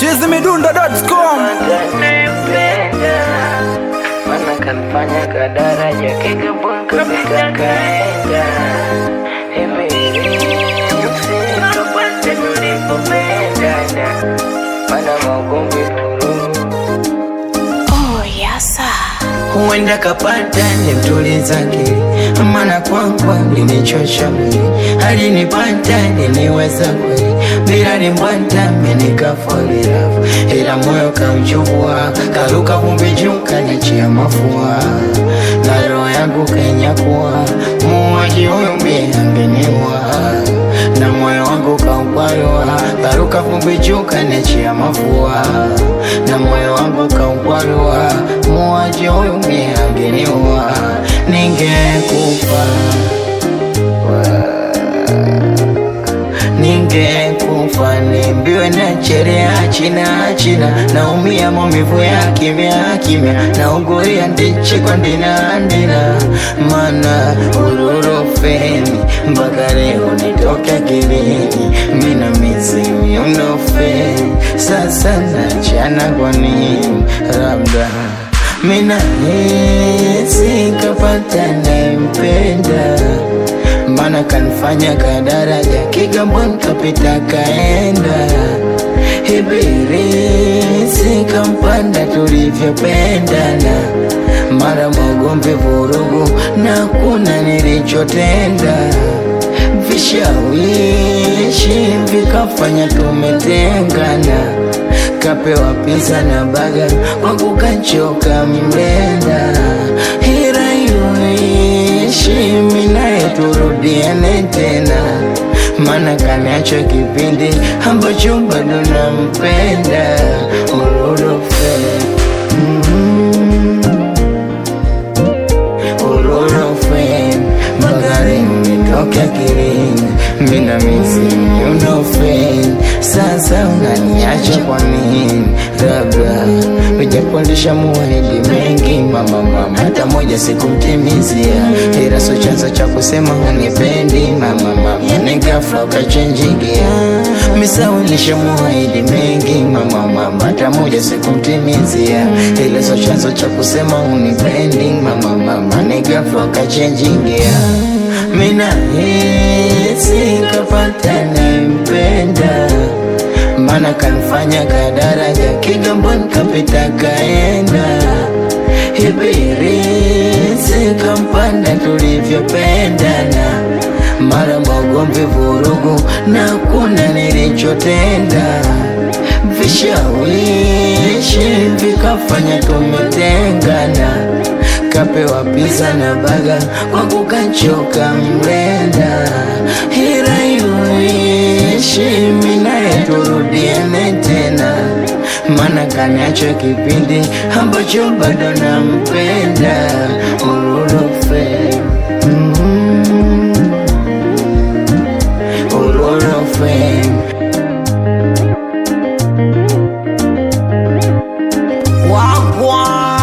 chizimidundo.com Nipenda Mana kanifanya kadaraja Kigambon kapita kaenda Hivi Sikapate tulipopendana Mana maugomvi vurugu Oh, yasa. huenda kapata nimtuliza akili, maana kwangu alinichosha mwili, alinipata niliweza kweli, bila nimbwata menikafolilafu, ila moyo kauchukua, karuka vumbi juu kanichia mafua, na roho yangu kanyakuwa, muuaji huyu mie angeniua na moyo wangu kaukwarua, karuka vumbi juu kanichia mafua, na moyo wangu kaukwarua, muuaji huyu mie angeniua, ningekufa ningekufa nimbiwe na cherea china china naumia maumivu ya kimya kimya nauguria ndichikwa ndina ndina mana ururofeni mpaka leo nitoke akilini mina mizimu unofeni sasa nachana kwa nini labda mina hisi kapata nempenda mana kanifanya kadaraja Kigamboni kapita kaenda Ibirisi kampanda tulivyopendana mara magomvi vurugu na kuna nilichotenda vishawishi vikafanya tumetengana kapewa pizza na baga kwa kukachoka mlenda hira iyoishi minaye turudiane tena mana kaniacho kipindi ambacho bado nampenda ururofe mm ururofe magari nitoke akilini mina mizimu unofe sasa unaniacha kwa nini labda ujapondesha muahidi mengi mama mama hata moja sikumtimizia ila so chanzo cha kusema unipendi mama mama ni ghafla ukachenjigia misawilisha muahidi mengi mama mama hata moja sikumtimizia ila so chanzo cha kusema unipendi mama mama ni ghafla ukachenjigia mina hisi kapata nimpenda mana kanifanya kadaraja Kigamboni kapita kaenda Ibirisi kampanda tulivyopendana mara magomvi vurugu na kuna nilichotenda vishawishi vikafanya tumetengana kapewa pizza na baga kwa kukachoka mlenda hira iyoishi minaye turudiane tena mana kaniacho kipindi ambacho bado nampenda ururofe mm ururofe wagwa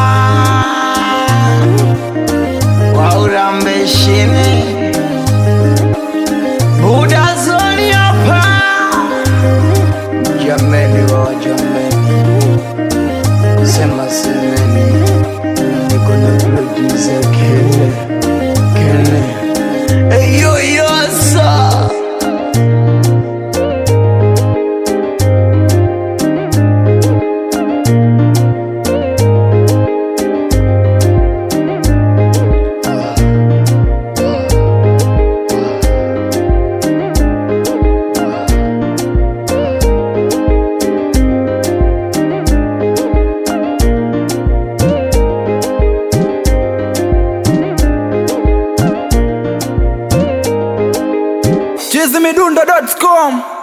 waurambeshini budazoni hapa jameni wa jameni sema semeni niko na producer kene kene eyoyosa chizimidundo.com